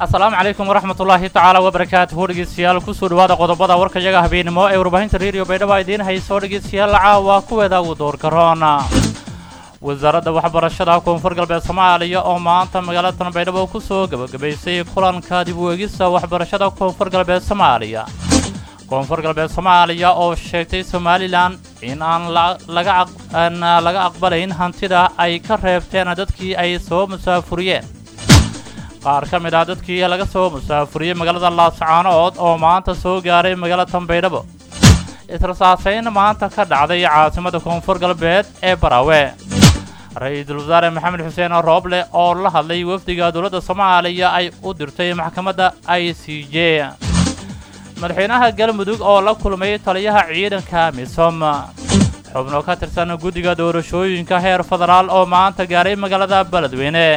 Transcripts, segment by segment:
asalaamu calaykum waraxmat ullaahi tacaala wabarakaatuhu dhegeystayaal kusoo dhawaada qodobada warkayaga habeenimo ee warbaahinta reediyo baydhabo idiin hayso dhegeystayaal caawa kuweeda ugu doorka roona wasaaradda waxbarashada koonfur galbeed soomaaliya oo maanta magaalada baydhabo kusoo gebagabaysay kulanka dib u eegista waxbarashada koonfur galbeed soomaaliya koonfur galbeed soomaaliya oo sheegtay somalilan in aan aan laga aqbalayn hantida ay ka reebteen dadkii ay soo musaafuriyeen qaar ka mid ah dadkii laga soo musaafuriyey magaalada laascaanood oo maanta soo gaaray magaalada baydhabo israsaasayn maanta ka dhacday caasimada koonfur galbeed ee baraawe ra-iisul wasaare maxamed xuseen rooble oo la hadlay wafdiga dowladda soomaaliya ay u dirtay maxkamadda i c j madaxweynaha galmudug oo la kulmay taliyaha ciidanka misom xubno ka tirsan guddiga doorashooyinka heer federaal oo maanta gaaray magaalada beledweyne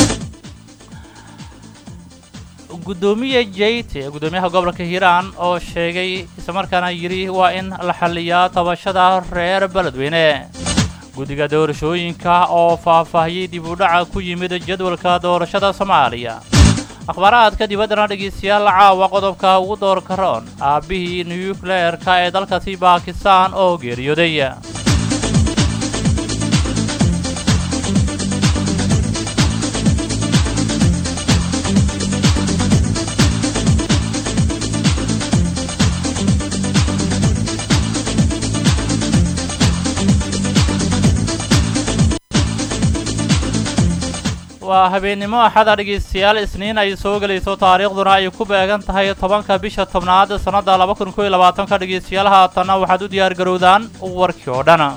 guddoomiye jeyte guddoomiyaha gobolka hiiraan oo sheegay islamarkaana yidhi waa in la xalliyaa tabashada reer beledweyne guddiga doorashooyinka oo faahfaahiyey dib u dhaca ku yimid jadwalka doorashada soomaaliya akhbaaraadka dibaddana dhegeystayaal caawa qodobka ugu doorka roon aabbihii nuyukleerka ee dalkaasi baakistaan oo geeriyooday waa habeennimo axada dhegeystayaal isniin ay soo gelayso taariikhduna ay ku beegan tahay tobanka bisha tobnaad sannadda laba kun koiyo labaatanka dhegeystayaal haatanna waxaad u diyaar garowdaan warkii oo dhan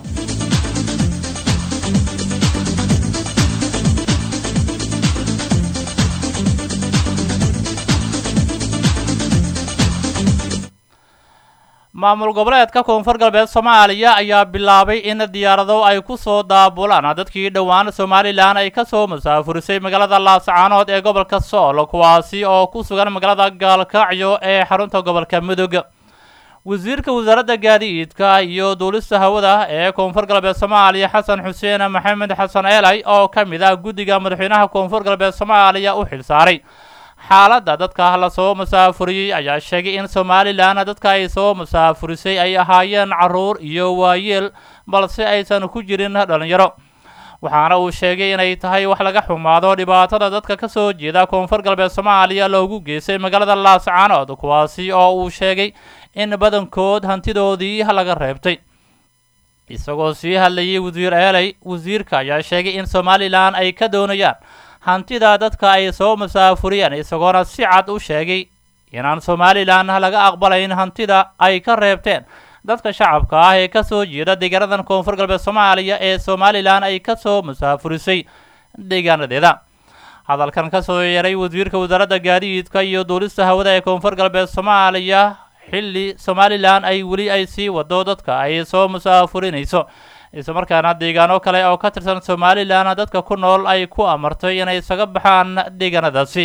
maamul goboleedka koonfur galbeed soomaaliya ayaa bilaabay in diyaarado ay ku soo daabulaan dadkii dhowaan somalilan ay ka soo musaafurisay magaalada laascaanood ee gobolka sool kuwaasi oo ku sugan magaalada gaalkacyo ee xarunta gobolka mudug wasiirka wasaaradda gaadiidka iyo duulista hawada ee koonfur galbeed soomaaliya xasan xuseen maxamed xasan eelay oo ka mid ah guddiga madaxweynaha koonfur galbeed soomaaliya u xilsaaray xaaladda dadka la soo musaafuriyey ayaa sheegay in somalilan dadka ay soo musaafurisay ay ahaayeen carruur iyo waayeel balse aysan ku jirin dhallinyaro waxaana uu sheegay inay tahay wax laga xumaado dhibaatada dadka ka soo jeeda koonfur galbeed soomaaliya loogu geystay magaalada laascaanood kuwaasi oo uu sheegay in badankood hantidoodii laga reebtay isagoo sii hadlayay wasiir eeley wasiirka ayaa sheegay in somalilan ay ka doonayaan hantida dadka ay soo musaafuriyeen isagoona si cad u sheegay inaan somalilan laga aqbalayn hantida ay ka reebteen dadka shacabka ah ee ka soo jeeda deegaanadan koonfur galbeed soomaaliya ee somalilan ay ka soo musaafurisay deegaanadeeda hadalkan ka soo yeeray wasiirka wasaaradda gaadiidka iyo duulista hawada ee koonfur galbeed soomaaliya xilli somalilan ay weli ay sii wado dadka ay soo musaafurinayso islamarkaana deegaano kale oo ka tirsan somalilan dadka ku nool ay ku amartay inay isaga baxaan deegaanadaasi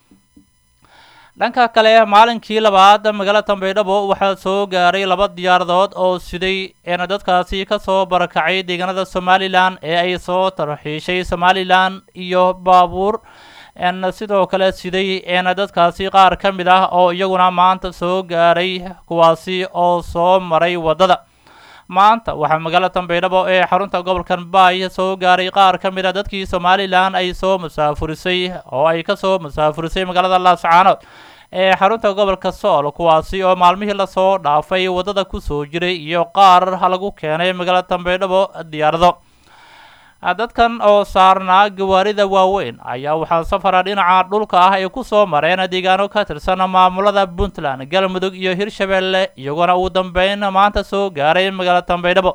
dhanka kale maalinkii labaad magaalada baydhabo waxaa soo gaaray laba diyaaradood oo siday een dadkaasi ka soo barakacay deegaanada somalilan ee ay soo tarxiishay somalilan iyo baabuur n sidoo kale siday een dadkaasi qaar ka mid ah oo iyaguna maanta soo gaaray kuwaasi oo soo maray waddada maanta waxaa magaalada baydhabo ee xarunta gobolka baay soo gaaray qaar ka mid a dadkii somalilan ay soo musaafurisay oo ay ka soo musaafurisay magaalada laascaanood ee xarunta gobolka sool kuwaasi oo maalmihii lasoo dhaafay waddada ku soo jiray iyo qaar lagu keenay magaalada baydhabo diyaarado dadkan oo saarnaa gawaarida waaweyn ayaa waxaa safara dhinaca dhulka ah ay ku soo mareen deegaano ka tirsan maamulada puntland galmudug iyo hirshabeelle iyagoona ugu dambeyn maanta soo gaaray magaalada baydhabo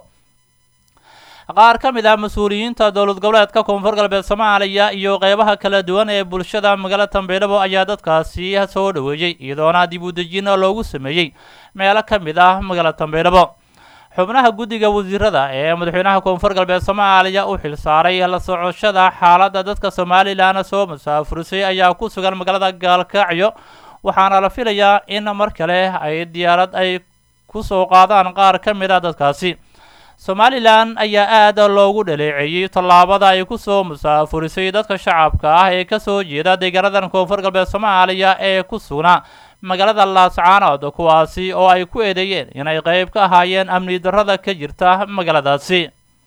qaar ka mid ah mas-uuliyiinta dowlad goboleedka koonfur galbeed soomaaliya iyo qeybaha kala duwan ee bulshada magaalada baydhabo ayaa dadkaasi soo dhoweeyey iyadoona dib u dejin loogu sameeyey meelo ka mid ah magaalada baydhabo xubnaha guddiga wasiirada ee madaxweynaha koonfur galbeed soomaaliya u xilsaaray la socoshada xaaladda dadka somalilan soo musaafurisay ayaa ku sugan magaalada gaalkacyo waxaana la filayaa in mar kale ay diyaarad ay ku soo qaadaan qaar ka mid a dadkaasi somalilan ayaa aad loogu dhaleeceeyey tallaabada ay ku soo musaafurisay dadka shacabka ah ee kasoo jeeda deegaanadan koonfur galbeed soomaaliya ee ku sugnaa magaalada laascaanood kuwaasi oo ay ku eedeeyeen inay qeyb ka ahaayeen amni darrada ka jirta magaaladaasi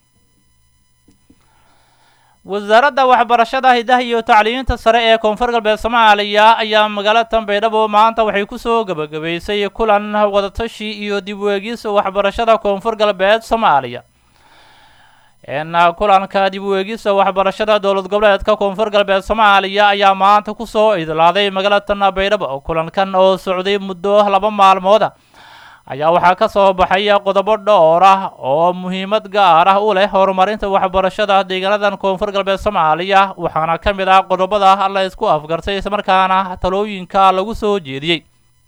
wasaaradda waxbarashada hidaha iyo tacliinta sare ee koonfur galbeed soomaaliya ayaa magaalada tanbaydhabo maanta waxay kusoo gebagabaysay kulan wadatashi iyo dib weegis waxbarashada koonfur galbeed soomaaliya n kulanka dib weegisa waxbarashada dowlad goboleedka koonfur galbeed soomaaliya ayaa maanta kusoo idlaaday magaalada tanbaydhabo kulankan oo socday muddo laba maalmooda ayaa waxaa ka soo baxay qodobo dhowr ah oo muhiimad gaar ah u leh horumarinta waxbarashada deegaanadan koonfur galbeed soomaaliya waxaana ka mid ah qodobada la isku afgartay islamarkaana talooyinka lagu soo jeediyey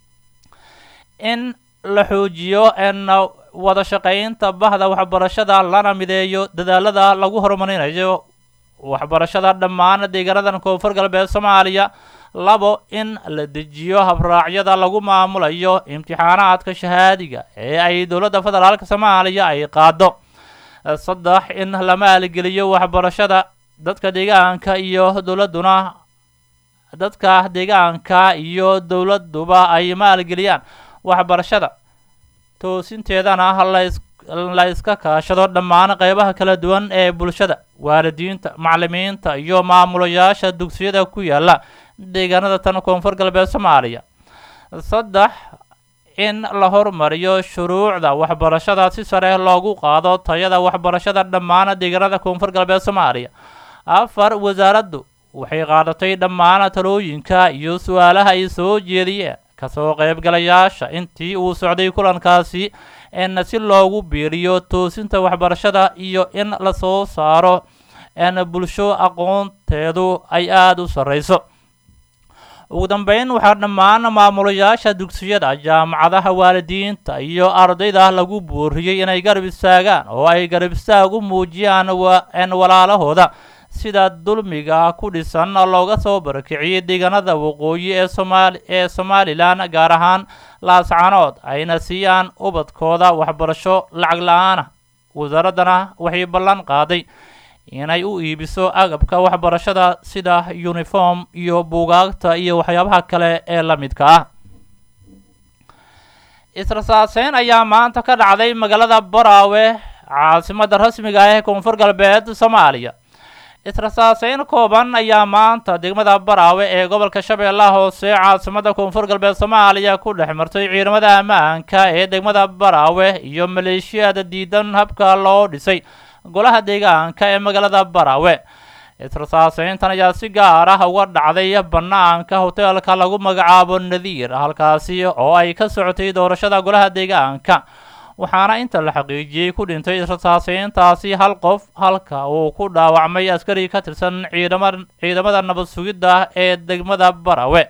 in la xoojiyo n wada shaqaynta bahda waxbarashada lana mideeyo dadaalada lagu horumarinayo waxbarashada dhammaan deegaanadan koonfur galbeed soomaaliya labo in la dejiyo habraacyada lagu maamulayo imtixaanaadka shahaadiga ee ay dowladda federaalk soomaaliya ay qaado saddex in la maalgeliyo waxbarashada dadka deegaanka iyo dowladduna dadka deegaanka iyo dowladduba ay maalgeliyaan waxbarashada toosinteedana las la iska kaashado dhammaan qeybaha kala duwan ee bulshada waalidiinta maclimiinta iyo maamulayaasha dugsiyada ku yaala deegaanada tan koonfur galbeed soomaaliya saddex in la hormariyo shuruucda waxbarashada si sare loogu qaado tayada waxbarashada dhammaan deegaanada koonfur galbeed soomaaliya afar wasaaraddu waxay qaadatay dhammaan talooyinka iyo su-aalaha ay soo jeediyeen kasoo qeybgalayaasha intii uu socday kulankaasi n si loogu biiriyo toosinta waxbarashada iyo in lasoo saaro n bulsho aqoonteedu ay aada u sarreyso ugu dambeyn waxaa dhammaan maamulayaasha dugsiyada jaamacadaha waalidiinta iyo ardayda lagu booriyey inay garab istaagaan oo ay garab istaag u muujiyaan n walaalahooda sida dulmiga ku dhisan looga soo barakiciyey deegaanada waqooyi ee somaali ee somalilan gaar ahaan laascanood ayna siiyaan ubadkooda waxbarasho lacag la-aanah wasaaraddana waxay ballan qaaday inay u iibiso agabka waxbarashada sida uniform iyo buugaagta iyo waxyaabaha kale ee la midka ah israsaaseyn ayaa maanta ka dhacday magaalada baraawe caasimadda rasmiga ah ee koonfur galbeed soomaaliya israsaaseyn kooban ayaa maanta degmada baraawe ee gobolka shabeellaha hoose caasimadda koonfur galbeed soomaaliya ku dhex martay ciidamada ammaanka ee degmada baraawe iyo maleeshiyada diidan habka loo dhisay golaha deegaanka ee magaalada baraawe israsaaseyntan ayaa si gaar ah uga dhacday bannaanka hoteelka lagu magacaabo nadiir halkaasi oo ay ka socotay doorashada golaha deegaanka waxaana inta la xaqiijiyey ku dhintay israsaaseyntaasi hal qof halka uu ku dhaawacmay askari ka tirsan ciidama ciidamada nabad sugidda ee degmada baraawe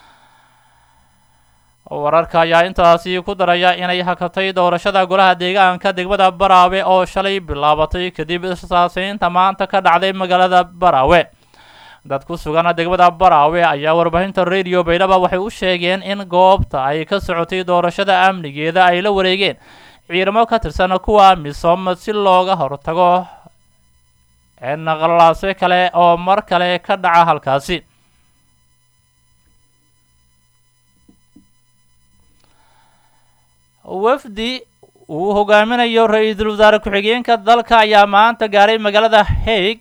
wararka ayaa intaasi ku daraya inay hakatay doorashada golaha deegaanka degmada baraawe oo shalay bilaabatay kadib israsaaseynta maanta ka dhacday magaalada baraawe dad ku sugan degmada baraawe ayaa warbaahinta radio baydhaba waxay u sheegeen in goobta ay ka socotay doorashada amnigeeda ay la wareegeen ciidamo ka tirsan kuwa misom si looga hortago naqalaase kale oo mar kale ka dhaca halkaasi wafdi uu hogaaminayo ra-iisul wasaare ku-xigeenka dalka ayaa maanta gaaray magaalada haig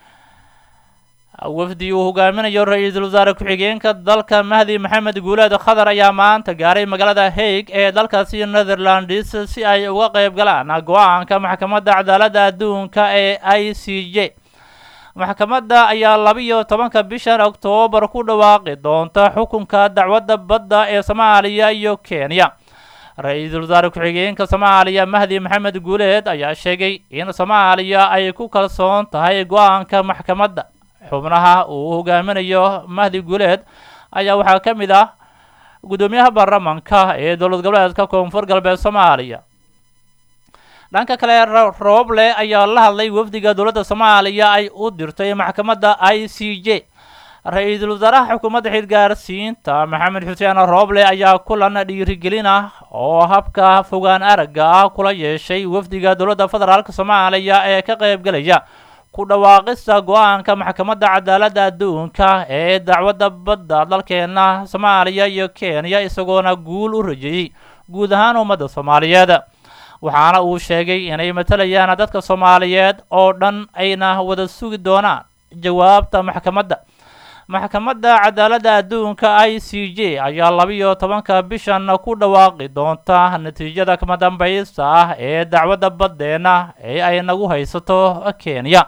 wafdi uu hogaaminayo ra-iisul wasaare ku-xigeenka dalka mahdi maxamed guuleed khadar ayaa maanta gaaray magaalada haig ee dalkaasi netherlands si ay uga qeyb galaan go-aanka maxkamadda cadaaladda adduunka ee i c j maxkamadda ayaa labiyo tobanka bishan oktoobar ku dhawaaqi doonta xukunka dacwadda badda ee soomaaliya iyo kenya ra-iisul wasaare ku-xigeenka soomaaliya mahdi maxamed guuleed ayaa sheegay in soomaaliya ay ku kalsoon tahay go-aanka maxkamadda xubnaha uu hogaaminayo mahdi guuleed ayaa waxaa ka mid ah guddoomiyaha baarlamanka ee dowlad goboleedka koonfur galbeed soomaaliya dhanka kale rooble ayaa la hadlay wafdiga dowladda soomaaliya ay u dirtay maxkamadda i c j ra-iisul wasaaraha xukuumadda xilgaarsiinta maxamed xuseen rooble ayaa kulan dhiirigelin ah oo habka fogaan aragga ah kula yeeshay wafdiga dowladda federaalk soomaaliya ee ka qaybgelaya ku dhawaaqista go-aanka maxkamadda cadaaladda adduunka ee dacwadda badda dalkeena soomaaliya iyo kenya isagoona guul u rajeeyey guud ahaan ummadda soomaaliyeed waxaana uu sheegay inay matalayaan dadka soomaaliyeed oo dhan ayna wada sugi doonaan jawaabta maxkamadda maxkamadda cadaaladda adduunka i c j ayaa labiyo tobanka bishan ku dhawaaqi doonta natiijada kama dambaysta ah ee dacwadda baddeena ee ay nagu haysato kenya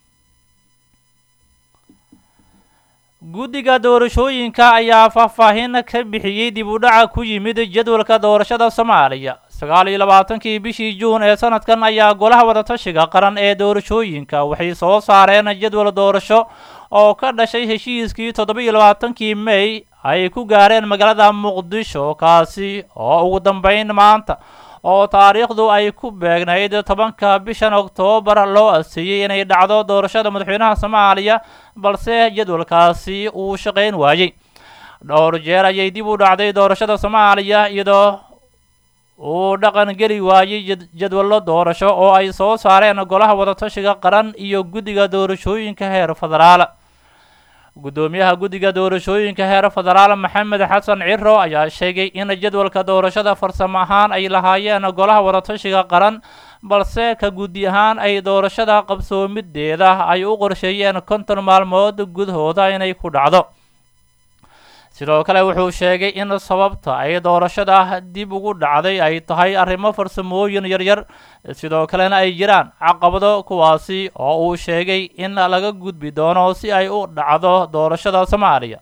guddiga doorashooyinka ayaa faahfaahin ka bixiyey dib u dhaca ku yimid jadwalka doorashada soomaaliya sagaal iyo labaatankii bishii juun ee sanadkan ayaa golaha wadatashiga qaran ee doorashooyinka waxay soo saareen jadwal doorasho oo ka dhashay heshiiskii toddoba-iyo labaatankii may ay ku gaareen magaalada muqdisho kaasi oo ugu dambeyn maanta oo taariikhdu ay ku beegnayd tobanka bishan oktoobar loo aseeyey inay dhacdo doorashada madaxweynaha soomaaliya balse jadwalkaasi uu shaqayn waayey dhowr jeer ayay dib u dhacday doorashada soomaaliya iyadoo uu dhaqan geli waayey jadwallo doorasho oo ay soo saareen golaha wadatashiga qaran iyo guddiga doorashooyinka heer federaal guddoomiyaha guddiga doorashooyinka heer federaal maxamed xasan ciro ayaa sheegay in jadwalka doorashada farsamo ahaan ay lahaayeen golaha wadatashiga qaran balse ka guddi ahaan ay doorashada qabsoomideeda ay u qorsheeyeen konton maalmood gudahooda inay ku dhacdo sidoo kale wuxuu sheegay in sababta ay doorashada dib ugu dhacday ay tahay arrimo farsamooyin yaryar sidoo kalena ay jiraan caqabado kuwaasi oo uu sheegay in laga gudbi doono si ay u dhacdo doorashada soomaaliya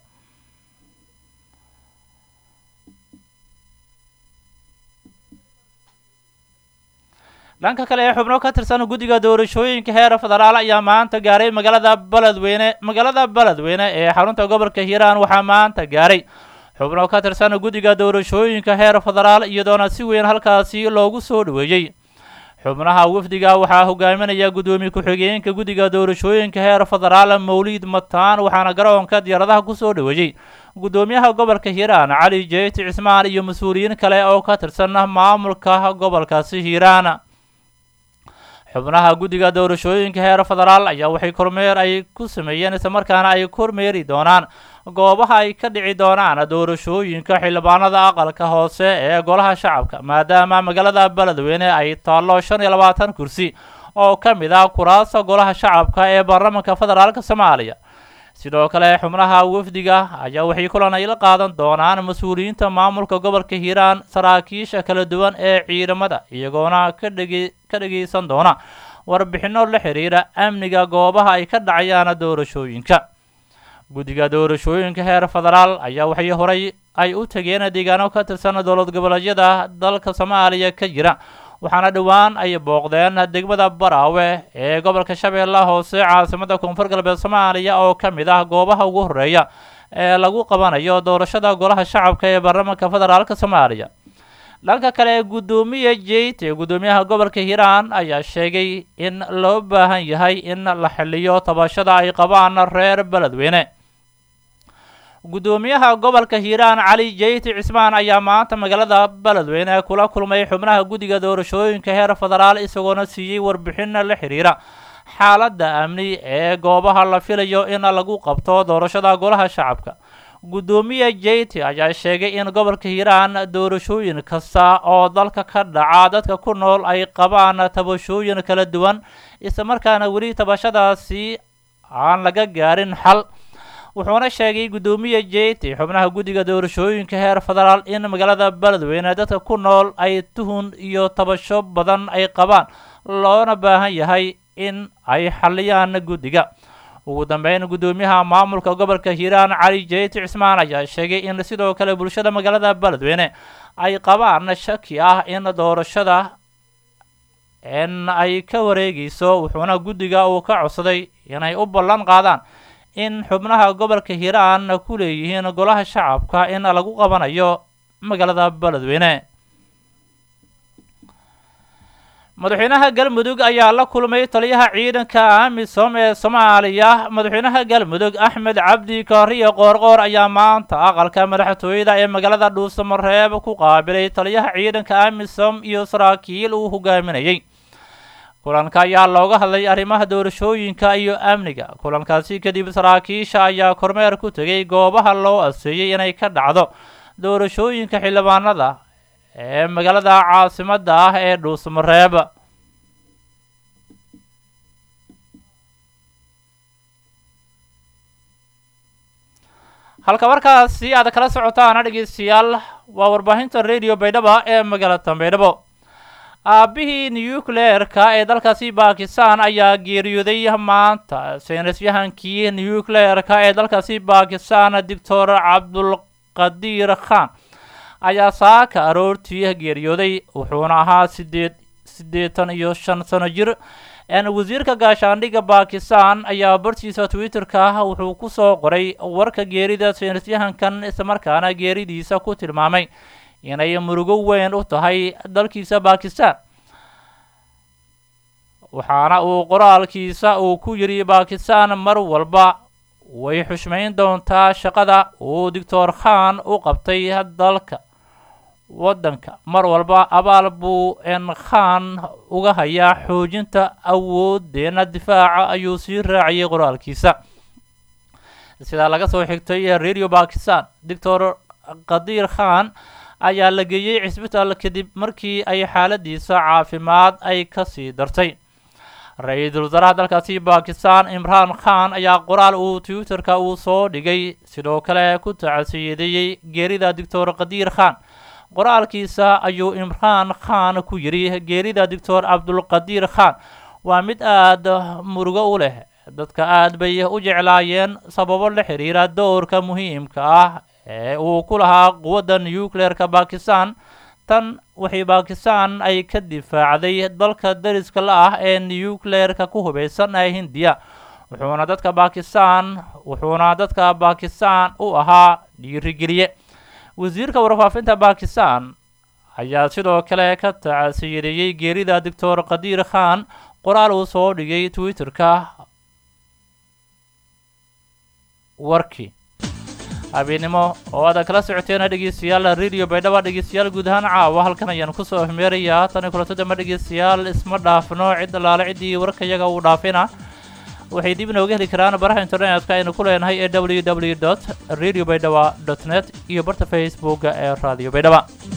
dhanka kale ee xubno ka tirsan guddiga doorashooyinka heer federaal ayaa maanta gaaray magaalada beledweyne magaalada beledweyne ee xarunta gobolka hiiraan waxaa maanta gaaray xubno ka tirsan guddiga doorashooyinka heer federaal iyadoona si weyn halkaasi loogu soo dhoweeyey xubnaha wafdiga waxaa hogaaminaya guddoomiye ku-xigeenka guddiga doorashooyinka heer federaal mawliid mataan waxaana garoonka diyaaradaha kusoo dhoweeyey guddoomiyaha gobolka hiiraan cali jeyti cismaan iyo mas-uuliyiin kale oo ka tirsan maamulka gobolkaasi hiiraan xubnaha guddiga doorashooyinka heer federaal ayaa waxay kormeer ay ku sameeyeen islamarkaana ay kormeeri doonaan goobaha ay ka dhici doonaan doorashooyinka xildhibaanada aqalka hoose ee golaha shacabka maadaama magaalada beledweyne ay taallo shan iyo labaatan kursi oo ka mid ah kuraasta golaha shacabka ee baarlamaanka federaalk soomaaliya sidoo kale xubnaha wafdiga ayaa waxay kulan ay la qaadan doonaan mas-uuliyiinta maamulka gobolka hiiraan saraakiisha kala duwan ee ciidamada iyagoona ka dhege ka dhegaysan doona warbixinno la xiriira amniga goobaha ay ka dhacayaan doorashooyinka guddiga doorashooyinka heer federaal ayaa waxay horay ay u tageen deegaano ka tirsan dowlad goboleedyada dalka soomaaliya ka jira waxaana dhowaan ay booqdeen degmada baraawe ee gobolka shabeellaha hoose caasimada koonfur galbeed soomaaliya oo ka mid ah goobaha ugu horreeya ee lagu qabanayo doorashada golaha shacabka ee baarlamaanka federaalk soomaaliya dhanka kale guddoomiye jeyte guddoomiyaha gobolka hiiraan ayaa sheegay in loo baahan yahay in la xiliyo tabashada ay qabaan reer beledweyne guddoomiyaha gobolka hiiraan cali jeyti cismaan ayaa maanta magaalada beledweyne kula kulmay xubnaha guddiga doorashooyinka heer federaal isagoona siiyey warbixin la xiriira xaaladda amni ee goobaha la filayo in lagu qabto doorashada golaha shacabka guddoomiye jeyti ayaa sheegay in gobolka hiiraan doorashooyin kasta oo dalka ka dhaca dadka ku nool ay qabaan tabashooyin kala duwan islamarkaana weli tabashadaasi aan laga gaarin xal wuxuuna sheegay guddoomiye jeyti xubnaha guddiga doorashooyinka heer federaal in magaalada beledweyne dadka ku nool ay tuhun iyo tabasho badan ay qabaan loona baahan yahay in ay xaliyaan guddiga ugu dambeyn guddoomiyaha maamulka gobolka hiiraan cali jeyti cismaan ayaa sheegay in sidoo kale bulshada magaalada beledweyne ay qabaan shaki ah in doorashada in ay ka wareegayso wuxuuna guddiga uu ka codsaday inay u ballan qaadaan in xubnaha gobolka hiiraan ku leeyihiin golaha shacabka in lagu qabanayo magaalada beledweyne madaxweynaha galmudug ayaa la kulmay taliyaha ciidanka amisom ee soomaaliya madaxweynaha galmudug axmed cabdi kaariyo qoorqoor ayaa maanta aqalka madaxtooyada ee magaalada dhuusamareeb ku qaabilay taliyaha ciidanka amisom iyo saraakiil uu hogaaminayay kulanka ayaa looga hadlay arrimaha doorashooyinka iyo amniga kulankaasi kadib saraakiisha ayaa kormeer ku tegay goobaha loo aseeyey inay ka dhacdo doorashooyinka xildhibaanada ee magaalada caasimadda ah ee dhuusamareeb halka markaasi aad kala socotaan dhegeystayaal waa warbaahinta radio baydhaba ee magaalada baydhabo aabbihii nucleerka ee dalkaasi bakistan ayaa geeriyooday maanta saynisyahankii nucleerka ee dalkaasi bakistan doctor cabdulqadiir khan ayaa saaka aroortii geeriyooday wuxuuna ahaa sideed siddeetan iyo shan sano jir wasiirka gaashaandhigga bakistan ayaa bartiisa twitter-ka wuxuu ku soo qoray warka geerida saynisyahankan islamarkaana geeridiisa ku tilmaamay inay murugo weyn u tahay dalkiisa bakistan waxaana uu qoraalkiisa uu ku yidhi bakistan mar walba way xushmayn doontaa shaqada uu doctor khan u qabtay dalka waddanka mar walba abaal buu n khan uga hayaa xoojinta awoodeena difaaca ayuu sii raaciyay qoraalkiisa sidaa laga soo xigtay radio bakistan doctor qadiir khan ayaa la geeyey cisbitaal kadib markii ay xaaladiisa caafimaad ay kasii dartay ra-iisul wasaaraha dalkaasi bakistan imraan khan ayaa qoraal uu twitter-ka uu soo dhigay sidoo kale ku tacsiyadeeyey geerida doctor qadiir khan qoraalkiisa ayuu imraan khan ku yidhi geerida doctor cabdulqadiir khan waa mid aada murugo u leh dadka aad bay u jeclaayeen sababo la xiriira dowrka muhiimka ah ee uu ku lahaa quwadda nucleerka bakistan tan waxay bakistan ay ka difaacday dalka dariska la ah ee nucleerka ku hubeysan ee hindiya wuxuuna dadka bakistan wuxuuna dadka bakistan u ahaa dhiirigeliye wasiirka warfaafinta bakistan ayaa sidoo kale ka tacasiyadeeyey geerida doctor qadiir khan qoraal uu soo dhigay twitter-ka warkii habeennimo oo aad kala socoteena dhegeystayaal radio baydhaba dhegeystayaal guud ahaan caawa halkan ayaan kusoo hmeerayaa tani kulanto dambe dhegeystayaal isma dhaafno cid allaale ciddii warkayaga uu dhaafina waxay dib inooga heli karaan baraha internetka aynu ku leenahay ee w w dot radio baydhaba dot net iyo barta facebooka ee radio baydhaba